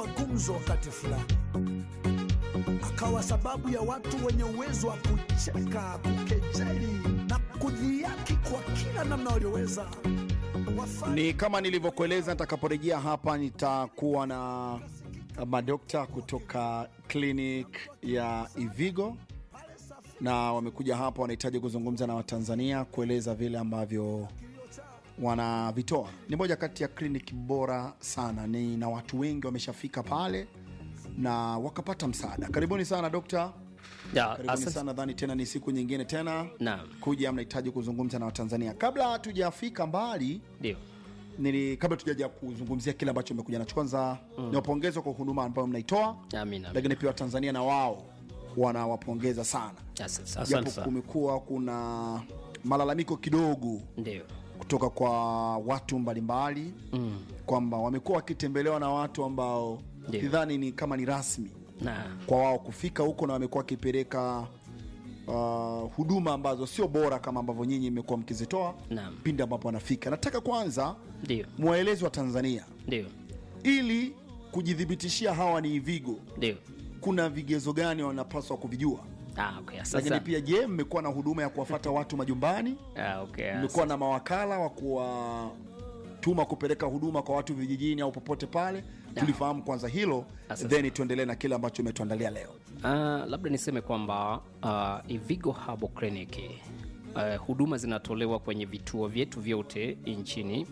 kuwa gumzo wakati fulani, akawa sababu ya watu wenye uwezo wa kucheka, kukejeli na kudhiaki kwa kila namna walioweza wafanye Ni kama nilivyokueleza, nitakaporejea hapa nitakuwa na madokta kutoka clinic ya Ivigo na wamekuja hapa, wanahitaji kuzungumza na Watanzania kueleza vile ambavyo wanavitoa. Ni moja kati ya kliniki bora sana, ni na watu wengi wameshafika pale na wakapata msaada. Karibuni sana dokta, Ya, karibuni asante. sana. Nadhani tena ni siku nyingine tena Naam. kuja, mnahitaji kuzungumza na Watanzania. Kabla hatujafika mbali Ndio. nili kabla tujaja kuzungumzia kile ambacho mmekuja nacho, kwanza mm. niwapongeze kwa huduma ambayo mnaitoa, Amina. lakini pia Watanzania na wao wanawapongeza sana, Asante japo asante sana. kumekuwa kuna malalamiko kidogo Ndio. kutoka kwa watu mbalimbali mm. kwamba wamekuwa wakitembelewa na watu ambao Ndio. sidhani ni kama ni rasmi Na kwa wao kufika huko, na wamekuwa wakipeleka uh, huduma ambazo sio bora kama ambavyo nyinyi mmekuwa mkizitoa Naam. pindi ambapo wanafika. Nataka kwanza ndio. mwaelezi wa Tanzania Ndio. ili kujithibitishia hawa ni Ivigo, Ndio. kuna vigezo gani wanapaswa kuvijua? Ah, okay. Asante. Lakini sana. pia je, mmekuwa na huduma ya kuwafata watu majumbani? Ah, okay. Mmekuwa na mawakala wa kuwatuma kupeleka huduma kwa watu vijijini au popote pale? Tulifahamu kwanza hilo, Asante. then tuendelee na kile ambacho umetuandalia leo. Ah, labda niseme kwamba uh, Ivigo Herbal Clinic uh, huduma zinatolewa kwenye vituo vyetu vyote nchini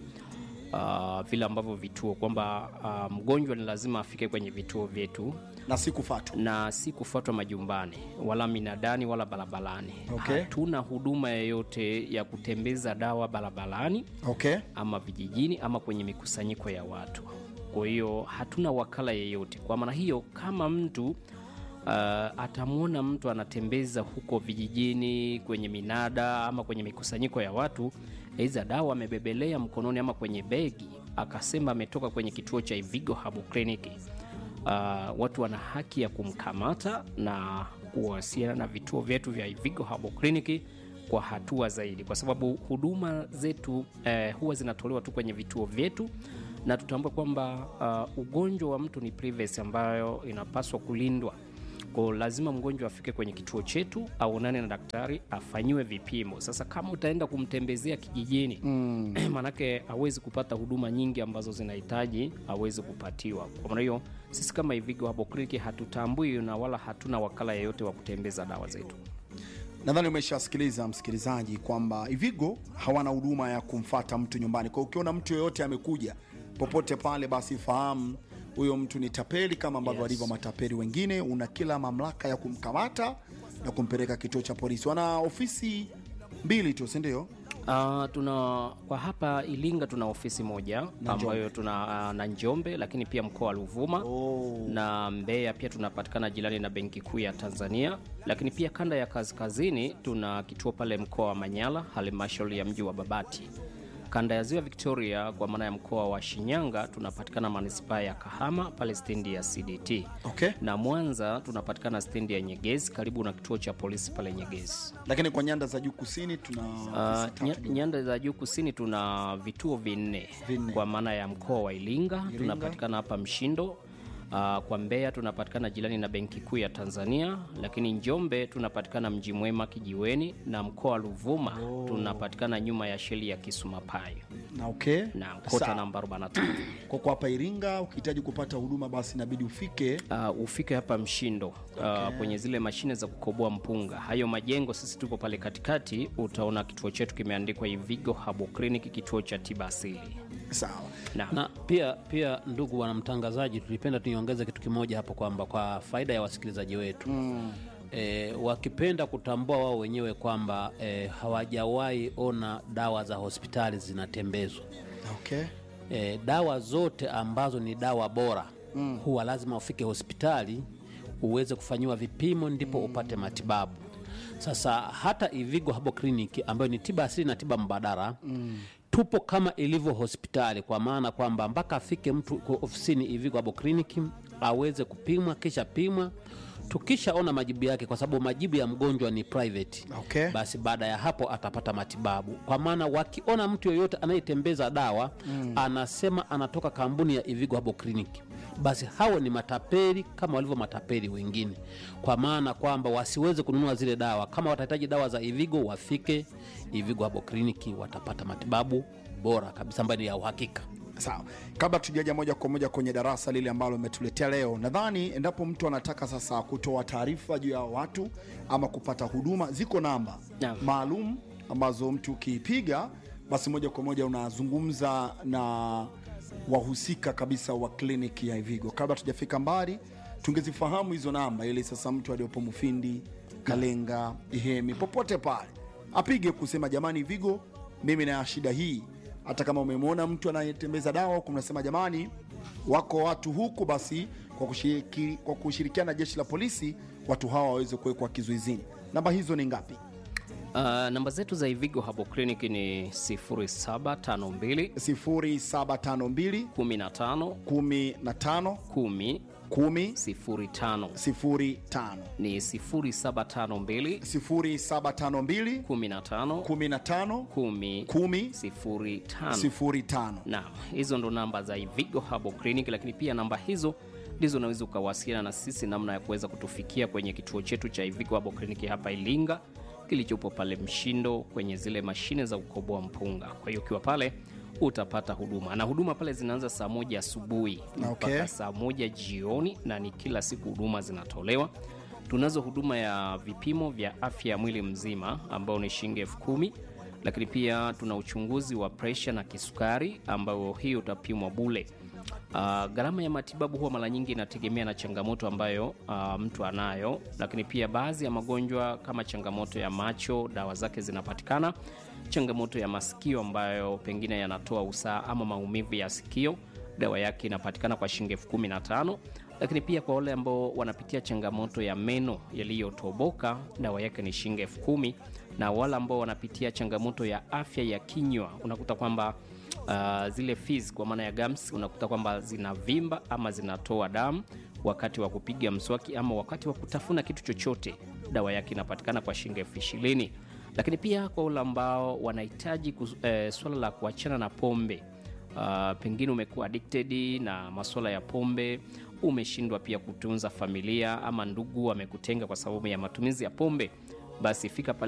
uh, vile ambavyo vituo kwamba uh, mgonjwa ni lazima afike kwenye vituo vyetu na si kufatwa. na si kufuatwa majumbani wala minadani wala barabarani. Okay. Hatuna huduma yoyote ya kutembeza dawa barabarani Okay. ama vijijini ama kwenye mikusanyiko ya watu. Kwa hiyo hatuna wakala yeyote. Kwa maana hiyo, kama mtu uh, atamwona mtu anatembeza huko vijijini kwenye minada ama kwenye mikusanyiko ya watu, aidha dawa amebebelea mkononi ama kwenye begi, akasema ametoka kwenye kituo cha Ivigo Herbal Clinic, uh, watu wana haki ya kumkamata na kuwasiliana na vituo vyetu vya Ivigo Herbal Clinic kwa hatua zaidi, kwa sababu huduma zetu eh, huwa zinatolewa tu kwenye vituo vyetu, na tutambue kwamba uh, ugonjwa wa mtu ni privacy ambayo inapaswa kulindwa. Kwa lazima mgonjwa afike kwenye kituo chetu aonane na daktari afanyiwe vipimo. Sasa kama utaenda kumtembezea kijijini mm. manake hawezi kupata huduma nyingi ambazo zinahitaji awezi kupatiwa. Kwa maana hiyo sisi kama Ivigo Herbal Clinic hatutambui na wala hatuna wakala yeyote wa kutembeza dawa zetu. Nadhani umeshasikiliza msikilizaji kwamba Ivigo hawana huduma ya kumfata mtu nyumbani. Kwa hiyo ukiona mtu yoyote amekuja popote pale, basi fahamu huyo mtu ni tapeli kama ambavyo Yes. walivyo matapeli wengine. Una kila mamlaka ya kumkamata na kumpeleka kituo cha polisi. Wana ofisi mbili tu, si ndio? Uh, tuna kwa hapa Ilinga tuna ofisi moja Na ambayo tuna uh, na Njombe, lakini pia mkoa wa Ruvuma Oh. na Mbeya pia tunapatikana jirani na Benki Kuu ya Tanzania, lakini pia kanda ya kaskazini tuna kituo pale mkoa wa Manyara, halmashauri ya mji wa Babati. Kanda ya ziwa Victoria kwa maana ya mkoa wa Shinyanga tunapatikana manispaa ya Kahama pale stendi ya CDT. Okay. Na Mwanza tunapatikana stendi ya Nyegezi karibu na kituo cha polisi pale Nyegezi. Lakini kwa nyanda za juu kusini tuna ofisi Uh, tatu nya, tu. nyanda za juu kusini tuna vituo vinne Vinne. kwa maana ya mkoa wa Iringa, tunapatikana hapa Mshindo. Uh, kwa Mbeya tunapatikana jirani na Benki Kuu ya Tanzania, lakini Njombe tunapatikana Mji Mwema Kijiweni, na mkoa wa Ruvuma tunapatikana nyuma ya sheli ya Kisumapayo na okay. na kota Sawa. namba 43. Kwa kwa hapa Iringa ukihitaji kupata huduma basi inabidi ufike Uh, ufike hapa Mshindo uh, kwenye zile mashine za kukoboa mpunga. Hayo majengo sisi tupo pale katikati, utaona kituo chetu kimeandikwa Ivigo Herbal Clinic, kituo cha tiba asili. sawa. Na, na pia pia ndugu wanamtangazaji tulipenda tuiongeze kitu kimoja hapo kwamba kwa faida ya wasikilizaji wetu mm. E, wakipenda kutambua wao wenyewe kwamba e, hawajawahi ona dawa za hospitali zinatembezwa Okay. e, dawa zote ambazo ni dawa bora mm. huwa lazima ufike hospitali uweze kufanyiwa vipimo ndipo mm. upate matibabu sasa hata Ivigo Herbal Clinic ambayo ni tiba asili na tiba mbadala mm. tupo kama ilivyo hospitali kwa maana kwamba mpaka afike mtu kwa ofisini Ivigo Herbal Clinic aweze kupimwa kisha pimwa tukishaona majibu yake kwa sababu majibu ya mgonjwa ni private Okay. basi baada ya hapo atapata matibabu kwa maana wakiona mtu yoyote anayetembeza dawa mm. anasema anatoka kampuni ya Ivigo Herbal Clinic basi hao ni matapeli kama walivyo matapeli wengine, kwa maana kwamba wasiweze kununua zile dawa. Kama watahitaji dawa za Ivigo, wafike Ivigo Herbal Clinic, watapata matibabu bora kabisa ambayo ni ya uhakika. Sawa, kabla tujaja moja kwa moja kwenye darasa lile ambalo umetuletea leo, nadhani endapo mtu anataka sasa kutoa taarifa juu ya watu ama kupata huduma, ziko namba Naam. maalum ambazo mtu ukiipiga, basi moja kwa moja unazungumza na wahusika kabisa wa kliniki ya Ivigo. Kabla tujafika mbali, tungezifahamu hizo namba, ili sasa mtu aliyopo Mufindi, Kalenga, Ihemi, popote pale apige kusema jamani, Ivigo, mimi na shida hii hata kama umemwona mtu anayetembeza dawa huku, mnasema jamani, wako watu huku, basi kwa, kushiriki, kwa kushirikiana na jeshi la polisi watu hawa waweze kuwekwa kizuizini. Namba hizo ni ngapi? Uh, namba zetu za Ivigo Herbal Clinic ni 0752 0752 15 15 10 10 05 05 ni 0752 0752 15 15 10 10 05 05. Naam, hizo ndo namba za Ivigo Herbal Clinic, lakini pia namba hizo ndizo unaweza ukawasiliana na sisi namna ya kuweza kutufikia kwenye kituo chetu cha Ivigo Herbal Clinic hapa Ilinga kilichopo pale Mshindo kwenye zile mashine za kukoboa mpunga. Kwa hiyo ukiwa pale utapata huduma na huduma pale zinaanza saa moja asubuhi mpaka Okay. saa moja jioni, na ni kila siku huduma zinatolewa. Tunazo huduma ya vipimo vya afya ya mwili mzima ambao ni shilingi elfu kumi lakini pia tuna uchunguzi wa presha na kisukari ambao hii utapimwa bule. Uh, gharama ya matibabu huwa mara nyingi inategemea na changamoto ambayo uh, mtu anayo, lakini pia baadhi ya magonjwa kama changamoto ya macho, dawa zake zinapatikana. Changamoto ya masikio ambayo pengine yanatoa usaha ama maumivu ya sikio, dawa yake inapatikana kwa shilingi elfu kumi na tano lakini pia kwa wale ambao wanapitia changamoto ya meno yaliyotoboka dawa yake ni shilingi elfu kumi na wale ambao wanapitia changamoto ya afya ya kinywa unakuta kwamba uh, zile fizi kwa maana ya gums unakuta kwamba zinavimba ama zinatoa damu wakati wa kupiga mswaki ama wakati wa kutafuna kitu chochote dawa yake inapatikana kwa shilingi elfu ishirini lakini pia kwa wale ambao wanahitaji kus- eh, swala la kuachana na pombe Uh, pengine umekuwa addicted na masuala ya pombe, umeshindwa pia kutunza familia ama ndugu amekutenga kwa sababu ya matumizi ya pombe, basi fika pale